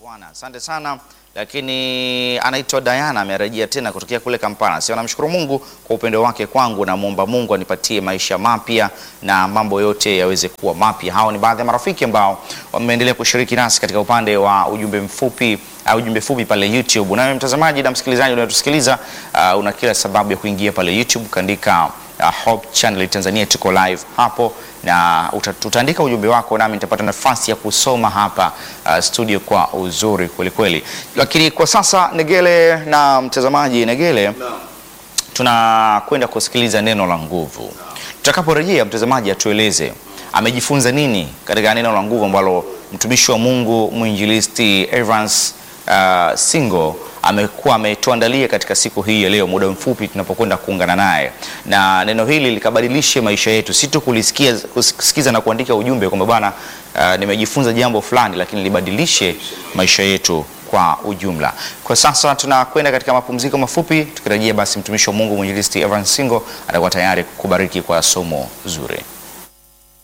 Bwana, asante sana. Lakini anaitwa Diana amerejea tena kutokea kule Kampala. Sio, namshukuru Mungu kwa upendo wake kwangu, namwomba Mungu anipatie maisha mapya na mambo yote yaweze kuwa mapya. Hao ni baadhi ya marafiki ambao wameendelea kushiriki nasi katika upande wa ujumbe mfupi au ujumbe fupi pale YouTube. Nawe mtazamaji na msikilizaji unatusikiliza, uh, una kila sababu ya kuingia pale YouTube kaandika uh, Hope Channel Tanzania, tuko live hapo na uta- tutaandika ujumbe wako nami nitapata nafasi ya kusoma hapa uh, studio kwa uzuri kweli kweli. Lakini kwa sasa Negele na mtazamaji Negele, tunakwenda kusikiliza neno la nguvu. Tutakaporejea mtazamaji atueleze amejifunza nini katika neno la nguvu ambalo mtumishi wa Mungu mwinjilisti Evans uh, Singo amekuwa ametuandalia katika siku hii ya leo, muda mfupi tunapokwenda kuungana naye, na neno hili likabadilishe maisha yetu, si tu kulisikia kusikiza na kuandika ujumbe kwamba bwana, uh, nimejifunza jambo fulani, lakini libadilishe maisha yetu kwa ujumla. Kwa sasa tunakwenda katika mapumziko mafupi, tukirejea basi mtumishi wa Mungu mwinjilisti Evans Singo atakuwa tayari kukubariki kwa somo zuri.